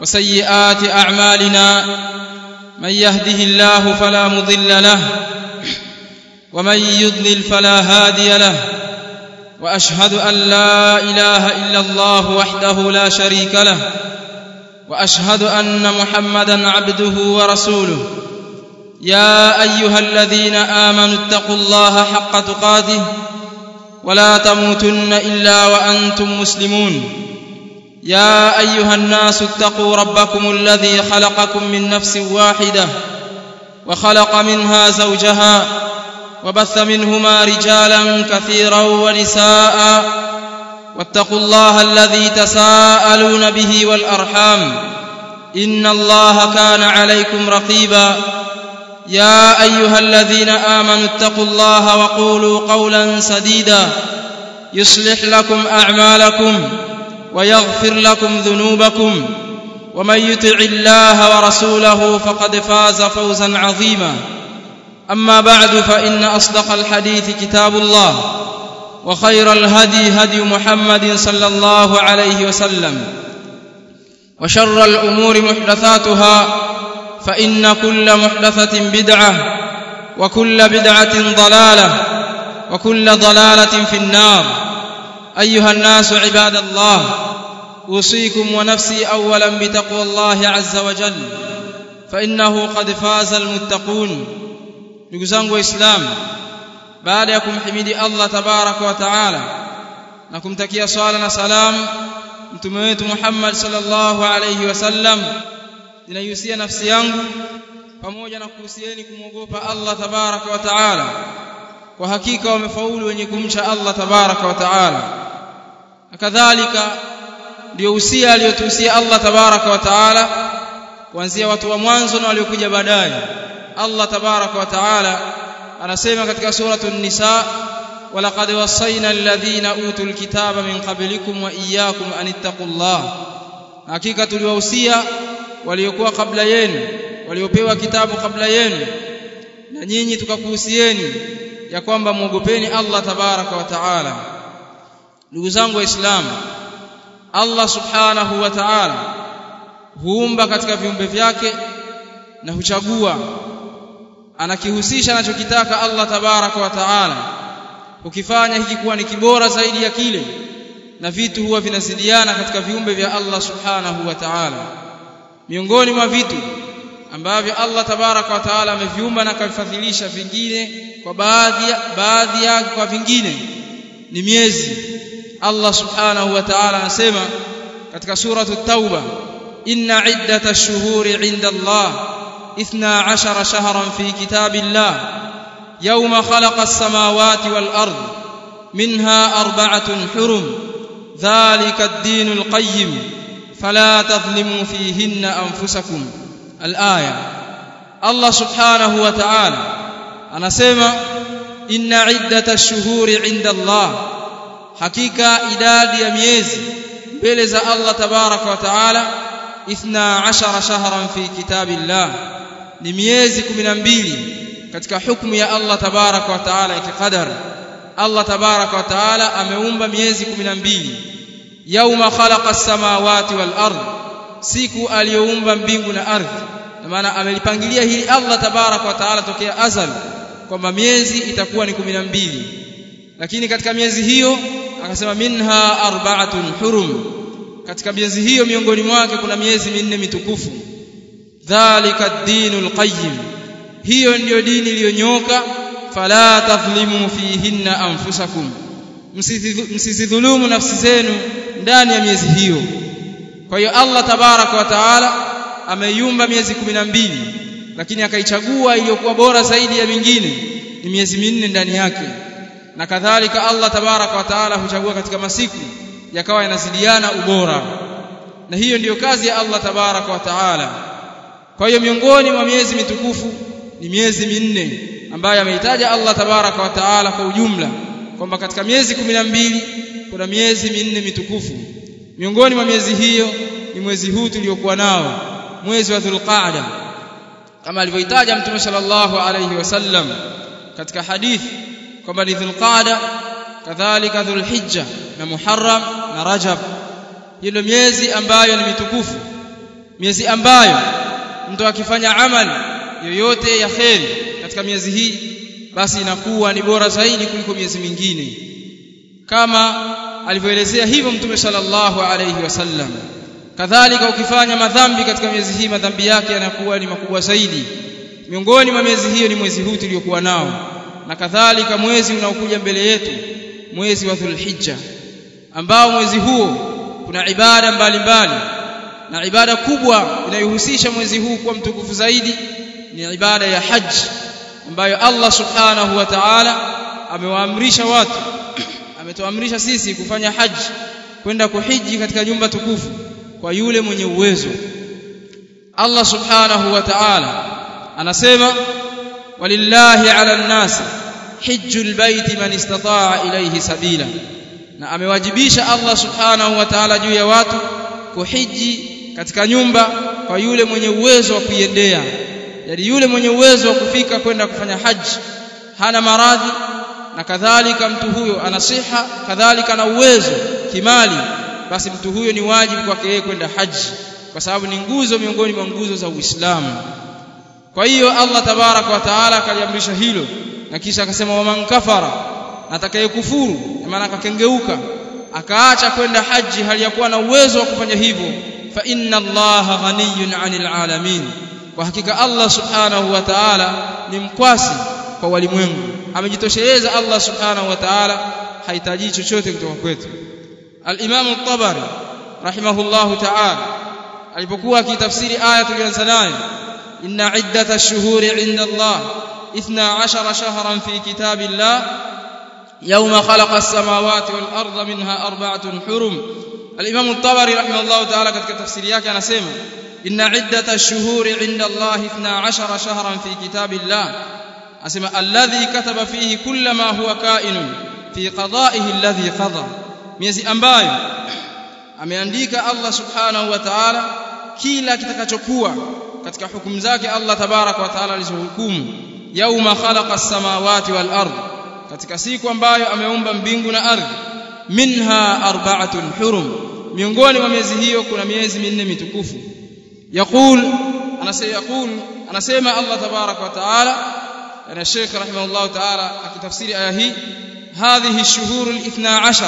وسيئات أعمالنا من يهده الله فلا مضل له ومن يضلل فلا هادي له وأشهد أن لا إله إلا الله وحده لا شريك له وأشهد أن محمدا عبده ورسوله يا أيها الذين آمنوا اتقوا الله حق تقاته ولا تموتن إلا وأنتم مسلمون يا أيها الناس اتقوا ربكم الذي خلقكم من نفس واحدة وخلق منها زوجها وبث منهما رجالا كثيرا ونساء واتقوا الله الذي تساءلون به والأرحام إن الله كان عليكم رقيبا يا أيها الذين آمنوا اتقوا الله وقولوا قولا سديدا يصلح لكم أعمالكم ويغفر لكم ذنوبكم ومن يطع الله ورسوله فقد فاز فوزا عظيما أما بعد فإن أصدق الحديث كتاب الله وخير الهدي هدي محمد صلى الله عليه وسلم وشر الأمور محدثاتها فإن كل محدثة بدعة وكل بدعة ضلالة وكل ضلالة في النار أيها الناس عباد الله أوصيكم ونفسي أولا بتقوى الله عز وجل فإنه قد فاز المتقون ndugu zangu waislamu baada ya kumhimidi Allah tabaraka wa taala na kumtakia swala na salam mtume wetu Muhammad sallallahu alayhi wasallam ninaihusia nafsi yangu pamoja na kuhusieni kumwogopa Allah tabaraka wa taala kwa hakika wamefaulu wenye kumcha Allah tabaraka wa taala kadhalika ndio usia aliyotuhusia Allah tabaraka wa taala kuanzia watu wa mwanzo na waliokuja baadaye Allah tabaraka wa taala anasema katika suratu an-nisa walaqad wasayna alladhina utul kitaba min qablikum wa iyyakum an ittaqullah hakika tuliwahusia waliokuwa kabla yenu waliopewa kitabu kabla yenu na nyinyi tukakuhusieni ya kwamba muogopeni Allah tabaraka wa taala ndugu zangu waislamu Allah subhanahu wa ta'ala huumba katika viumbe vyake na huchagua anakihusisha anachokitaka Allah tabaraka wa taala ukifanya hiki kuwa ni kibora zaidi ya kile na vitu huwa vinazidiana katika viumbe vya Allah subhanahu wa ta'ala miongoni mwa vitu ambavyo Allah tabaraka wa taala ameviumba na akavifadhilisha vingine kwa baadhi baadhi yake kwa vingine ni miezi Allah subhanahu wa ta'ala anasema katika suratu at-tauba inna iddatash shuhuri 'inda Allah اثنا عشر شهرا في كتاب الله يوم خلق السماوات والأرض منها أربعة حرم ذلك الدين القيم فلا تظلموا فيهن أنفسكم الآية الله سبحانه وتعالى أنا سيما إن عدة الشهور عند الله حقيقة إداد يميز بلز الله تبارك وتعالى اثنا عشر شهرا في كتاب الله ni miezi 12 katika hukumu ya Allah tabaraka wa taala ya kikadar Allah tabaraka wa taala ameumba miezi 12 yauma khalaqa as-samawati wal ard siku aliyoumba mbingu na ardhi kwa maana amelipangilia hili Allah tabaraka wa taala tokea azal kwamba miezi itakuwa ni 12 lakini katika miezi hiyo akasema minha arba'atun hurum katika miezi hiyo miongoni mwake kuna miezi minne mitukufu dhalika ad-dinul qayyim hiyo ndiyo dini iliyonyoka fala tadhlimu fihinna anfusakum msizidhulumu nafsi zenu ndani ya miezi hiyo kwa hiyo Allah tabaraka wa taala ameiumba miezi 12 lakini akaichagua iliyokuwa bora zaidi ya mingine ni miezi minne ndani yake na kadhalika Allah tabaraka wa taala huchagua katika masiku yakawa yanazidiana ubora na hiyo ndiyo kazi ya Allah tabaraka wa taala kwa hiyo miongoni mwa miezi mitukufu ni miezi minne ambayo ameitaja Allah tabaraka wa taala kwa ujumla kwamba katika miezi 12 kuna miezi minne mitukufu miongoni mwa miezi hiyo ni mwezi huu tuliokuwa nao mwezi wa Dhulqa'da kama alivyoitaja Mtume sallallahu alayhi wasallam katika hadithi kwamba ni Dhulqa'da kadhalika Dhulhijja na Muharram na Rajab hilo miezi ambayo ni mitukufu miezi ambayo mtu akifanya amali yoyote ya kheri katika miezi hii basi inakuwa ni bora zaidi kuliko miezi mingine kama alivyoelezea hivyo mtume sallallahu alayhi wasallam kadhalika ukifanya madhambi katika miezi hii madhambi yake yanakuwa ni makubwa zaidi miongoni mwa miezi hiyo ni mwezi huu tuliokuwa nao na kadhalika mwezi unaokuja mbele yetu mwezi wa Dhulhijja ambao mwezi huo kuna ibada mbalimbali na ibada kubwa inayohusisha mwezi huu kuwa mtukufu zaidi ni ibada ya haji ambayo Allah subhanahu wa ta'ala amewaamrisha watu ametuamrisha sisi kufanya haji kwenda kuhiji katika nyumba tukufu kwa yule mwenye uwezo Allah subhanahu wa ta'ala anasema walillahi ala nnasi hijjul baiti man istata'a ilayhi sabila na amewajibisha Allah subhanahu wa ta'ala juu ya watu kuhiji katika nyumba kwa yule mwenye uwezo wa kuiendea yani yule mwenye uwezo wa kufika kwenda kufanya haji hana maradhi na kadhalika mtu huyo ana siha kadhalika na uwezo kimali basi mtu huyo ni wajibu kwake yeye kwenda haji kwa sababu ni nguzo miongoni mwa nguzo za Uislamu kwa hiyo Allah tabaraka wa taala akaliamrisha hilo na kisha akasema waman kafara atakayekufuru maana akakengeuka akaacha kwenda haji hali ya kuwa na uwezo wa kufanya hivyo fa inna allaha ghaniyun 'anil alamin kwa hakika Allah subhanahu wa ta'ala ni mkwasi kwa walimwengu amejitosheleza Allah subhanahu wa ta'ala hahitaji chochote kutoka kwetu al-Imam at-Tabari rahimahullahu ta'ala alipokuwa akitafsiri aya tulianza nayo inna iddata ash-shuhuri 'inda Allah 12 shahran fi kitabillah يوم خلق السماوات والأرض منها أربعة حرم الإمام الطبري رحمه الله تعالى katika tafsiri yake anasema إن عدة الشهور عند الله 12 شهرا في كتاب الله أسمى الذي كتب فيه كل ما هو كائن في قضائه الذي قضى miezi ambayo ameandika Allah subhanahu wa ta'ala kila kitakachokuwa katika hukumu zake Allah tabarak wa ta'ala alizohukumu yauma khalaqa as-samawati wal ard katika siku ambayo ameumba mbingu na ardhi minha arba'atun hurum miongoni mwa miezi hiyo kuna miezi minne mitukufu يقول أنا سيقول أنا سيما الله تبارك وتعالى أنا الشيخ رحمه الله تعالى في تفسير آيه هذه الشهور الاثنى عشر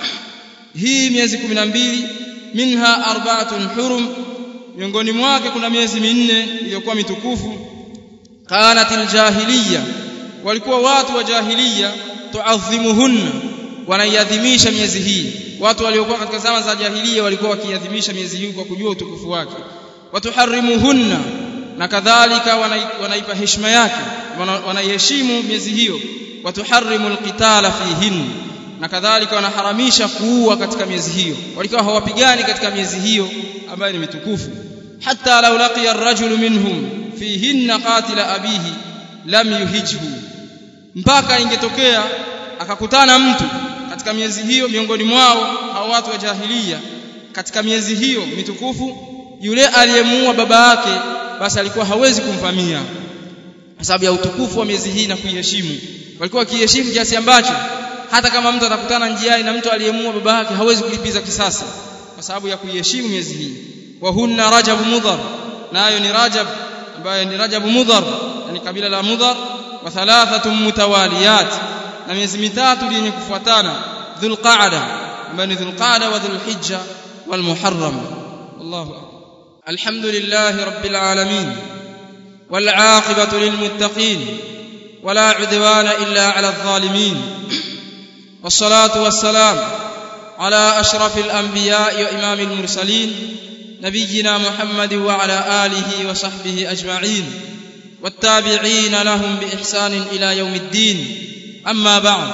هي miezi 12 منها أربعة حرم miongoni mwake kuna miezi minne iliyokuwa mitukufu kanat aljahiliya walikuwa watu wa jahiliya tuadhimuhunna wanaiadhimisha miezi hii watu waliokuwa katika zama za jahiliya walikuwa wakiadhimisha miezi hii kwa kujua utukufu wake watuharrimuhunna na kadhalika wanaipa heshima yake wanaiheshimu miezi hiyo watuharrimu alqitala fihin na kadhalika wanaharamisha kuua katika miezi hiyo walikuwa hawapigani katika miezi hiyo ambayo ni mitukufu hatta law laqiya ar-rajulu minhum fihinna qatila abihi lam yuhijhu mpaka ingetokea akakutana mtu katika miezi hiyo miongoni mwao hao watu wa jahiliya katika miezi hiyo mitukufu yule aliyemuua baba yake basi alikuwa hawezi kumvamia kwa sababu ya utukufu wa miezi hii na kuiheshimu walikuwa wakiheshimu kiasi ambacho hata kama mtu atakutana njiani na mtu aliyemuua baba yake hawezi kulipiza kisasi kwa sababu ya kuiheshimu miezi hii wa hunna rajab mudhar nayo ni rajab ambayo ni rajab mudhar yani kabila la mudhar wa thalathatun mutawaliyat na miezi mitatu yenye kufuatana dhulqa'da ambayo ni dhulqa'da wa dhulhijja wal muharram wallahu akbar الحمد لله رب العالمين والعاقبة للمتقين ولا عدوان إلا على الظالمين والصلاة والسلام على أشرف الأنبياء وإمام المرسلين نبينا محمد وعلى آله وصحبه أجمعين والتابعين لهم بإحسان إلى يوم الدين أما بعد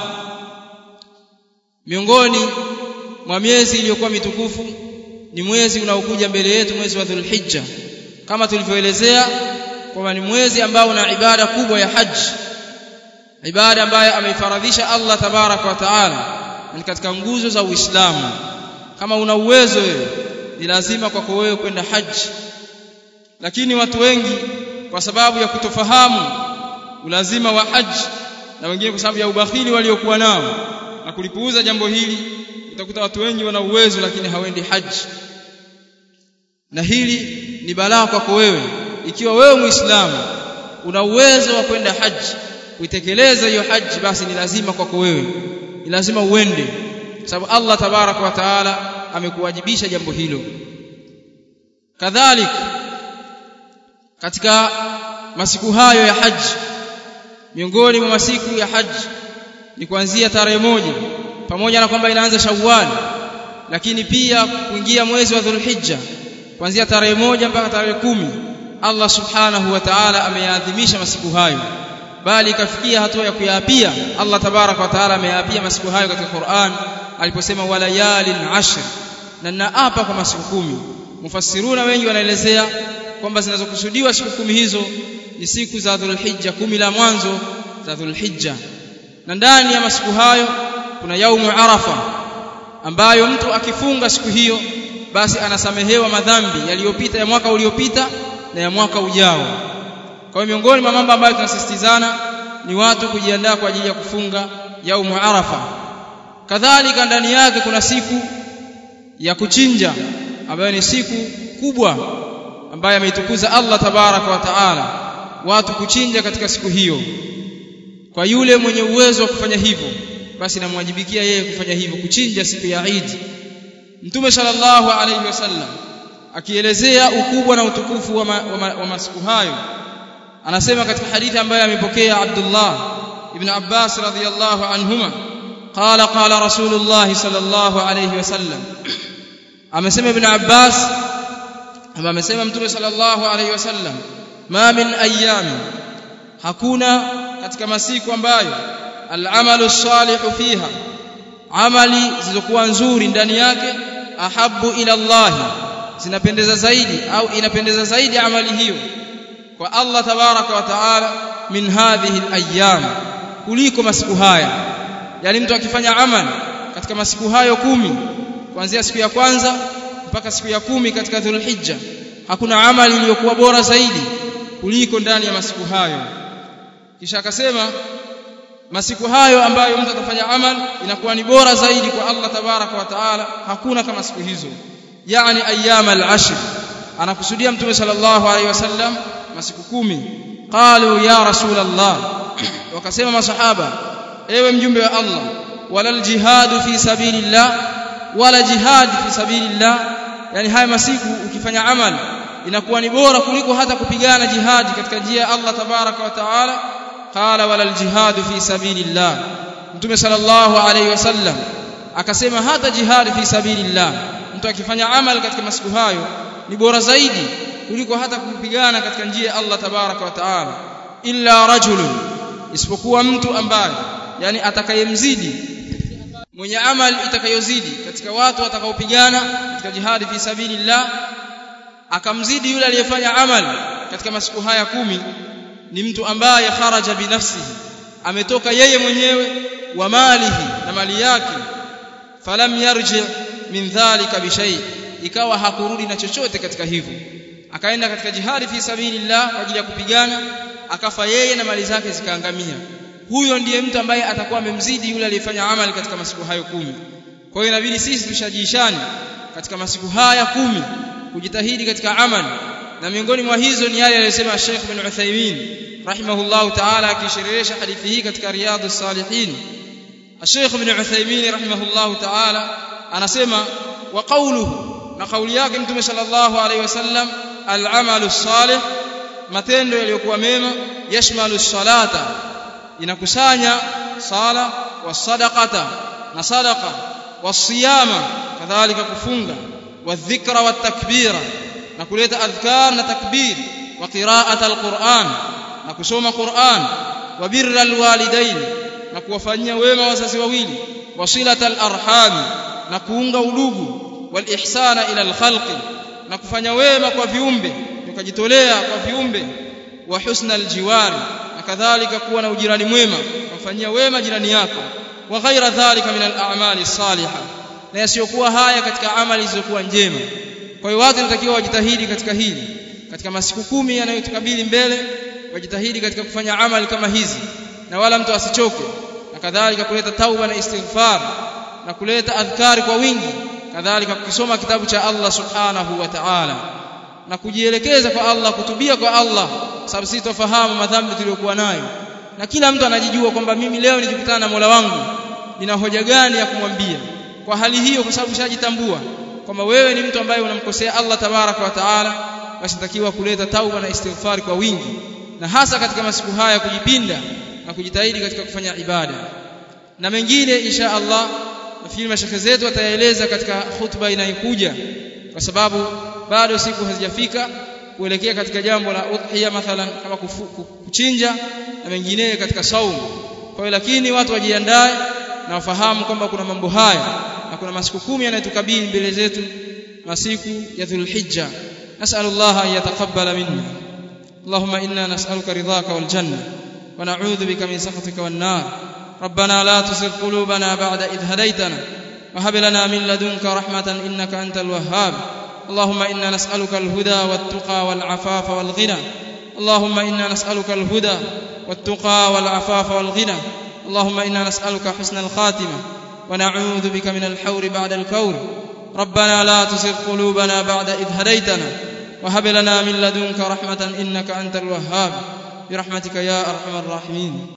miongoni mwa miezi iliyokuwa mitukufu ni mwezi unaokuja mbele yetu mwezi wa Dhulhijja kama tulivyoelezea kwamba ni mwezi ambao una ibada kubwa ya haji ibada ambayo ameifaradhisha Allah tabaraka wa taala ni katika nguzo za Uislamu kama una uwezo wewe ni lazima kwako wewe kwenda haji lakini watu wengi kwa sababu ya kutofahamu ulazima wa haji na wengine kwa sababu ya ubakhili waliokuwa nao na kulipuuza jambo hili utakuta watu wengi wana uwezo lakini hawendi haji na hili ni balaa kwako wewe ikiwa wewe muislamu una uwezo wa kwenda haji kuitekeleza hiyo haji basi ni lazima kwako wewe ni lazima uende sababu Allah tabaraka wa taala amekuwajibisha jambo hilo kadhalik katika masiku hayo ya haji miongoni mwa masiku ya haji ni kuanzia tarehe moja pamoja na kwamba inaanza Shawwal lakini pia kuingia mwezi wa Dhulhijja kuanzia tarehe moja mpaka tarehe kumi Allah subhanahu wa ta'ala ameyaadhimisha masiku hayo bali ikafikia hatua ya kuyaapia Allah tabaraka wa ta'ala ameyaapia masiku hayo katika Qur'an aliposema walayalin ashr na naapa kwa masiku kumi mufassiruna wengi wanaelezea kwamba zinazokusudiwa siku kumi hizo ni siku za Dhulhijja kumi la mwanzo za Dhulhijja na ndani ya masiku hayo kuna yaumu arafa ambayo mtu akifunga siku hiyo basi anasamehewa madhambi yaliyopita ya mwaka uliopita na ya mwaka ujao kwa hiyo miongoni mwa mambo ambayo tunasisitizana ni watu kujiandaa kwa ajili ya kufunga yaumu arafa kadhalika ndani yake kuna siku ya kuchinja ambayo ni siku kubwa ambayo ameitukuza Allah tabaraka wa taala watu kuchinja katika siku hiyo kwa yule mwenye uwezo wa kufanya hivyo basi namwajibikia yeye kufanya hivyo kuchinja siku ya Eid Mtume sallallahu alayhi wasallam akielezea ukubwa na utukufu wa, ma, wa, ma, wa masiku hayo anasema katika hadithi ambayo amepokea Abdullah ibn Abbas radhiyallahu anhuma qala qala Rasulullah sallallahu alayhi wasallam amesema ibn Abbas ama amesema Mtume sallallahu alayhi wasallam ma min ayami hakuna katika masiku ambayo al-amalu salihu fiha amali zilizokuwa nzuri ndani yake ahabu ila Allah zinapendeza zaidi au inapendeza zaidi amali hiyo kwa Allah tabaraka wa taala min hadhihi al-ayyam kuliko masiku haya yani mtu akifanya amali katika masiku hayo kumi kuanzia siku ya kwanza mpaka siku ya kumi katika Dhulhijja hakuna amali iliyokuwa bora zaidi kuliko ndani ya masiku hayo kisha akasema masiku hayo ambayo mtu atafanya amal inakuwa ni bora zaidi kwa Allah tabaraka wa taala hakuna kama siku hizo yani ayyam al-ashr anakusudia mtume sallallahu alaihi wasallam masiku kumi qalu ya rasul Allah wakasema masahaba ewe mjumbe wa Allah wala jihadu fi sabilillah wala jihad fi sabilillah yani haya masiku ukifanya amal inakuwa ni bora kuliko hata kupigana jihadi katika njia ya Allah tabaraka wa taala qala wala aljihad fi sabilillah mtume sallallahu alayhi wasallam akasema hata jihad fi sabilillah mtu akifanya amal katika masiku hayo ni bora zaidi kuliko hata kupigana katika njia ya Allah tabaraka wa taala illa rajulun isipokuwa mtu ambaye yani atakayemzidi mwenye amal itakayozidi katika watu watakaopigana katika jihadi fi sabilillah akamzidi yule aliyefanya amal katika masiku haya kumi ni mtu ambaye kharaja binafsihi ametoka yeye mwenyewe wa malihi na mali yake falam yarji min dhalika bishay ikawa hakurudi na chochote katika hivyo akaenda katika jihadi fi sabilillah kwa ajili ya kupigana akafa yeye na mali zake zikaangamia huyo ndiye mtu ambaye atakuwa amemzidi yule aliyefanya amali katika masiku hayo kumi kwa hiyo inabidi sisi tushajishane katika masiku haya kumi kujitahidi katika amali na miongoni mwa hizo ni yale aliyosema Sheikh bin Uthaymeen rahimahullahu ta'ala akisherehesha hadithi hii katika Riyadhus Salihin Sheikh bin Uthaymeen rahimahullahu ta'ala anasema wa qawluhu na kauli yake Mtume sallallahu alaihi wasallam al-amalu salih matendo yaliyokuwa mema yashmalu salata inakusanya sala wa sadaqata na sadaqa wasiyama kadhalika kufunga wadhikra watakbira na kuleta adhkar na takbir wa qiraat alquran na kusoma quran wa birra alwalidain na kuwafanyia wema wazazi wawili wasilat alarham na kuunga udugu walihsana ila alkhalqi na kufanya wema kwa viumbe ukajitolea kwa viumbe wa husna aljiwari na kadhalika kuwa na ujirani mwema kumfanyia wema jirani yako wa ghaira dhalika min al-a'mali salihah na yasiyokuwa haya katika amali zilizokuwa njema kwa hiyo watu wanatakiwa wajitahidi katika hili katika masiku kumi yanayotukabili mbele wajitahidi katika kufanya amali kama hizi na wala mtu asichoke na kadhalika kuleta tauba na istighfar na kuleta adhkari kwa wingi kadhalika kukisoma kitabu cha Allah subhanahu wa ta'ala na kujielekeza kwa Allah kutubia kwa Allah sababu sisi tufahamu madhambi tuliyokuwa nayo na kila mtu anajijua kwamba mimi leo nilikutana na Mola wangu nina hoja gani ya kumwambia kwa hali hiyo kwa sababu ushajitambua kwamba wewe ni mtu ambaye unamkosea Allah tabaraka wa taala basi natakiwa kuleta tauba na istighfar kwa wingi na hasa katika masiku haya kujipinda na kujitahidi katika kufanya ibada na mengine insha Allah nafikiri mashekhe zetu wataeleza katika khutba inayokuja kwa sababu bado siku hazijafika kuelekea katika jambo la udhiya mathalan kama kufu, kuchinja na mengineyo katika saumu kwa hiyo lakini watu wajiandae na wafahamu kwamba kuna mambo haya na kuna masiku kumi yanayotukabili mbele zetu masiku ya Dhulhijja nas'alullah an yataqabbala minna اللهم إنا نسألك رضاك والجنة ونعوذ بك من سخطك والنار ربنا لا تزغ قلوبنا بعد إذ هديتنا وهب لنا من لدنك رحمة إنك أنت الوهاب اللهم إنا نسألك الهدى والتقى والعفاف والغنى اللهم إنا نسألك الهدى والتقى والعفاف والغنى اللهم إنا نسألك حسن الخاتمة ونعوذ بك من الحور بعد الكور ربنا لا تزغ قلوبنا بعد إذ هديتنا وهب لنا من لدنك رحمة إنك أنت الوهاب برحمتك يا أرحم الراحمين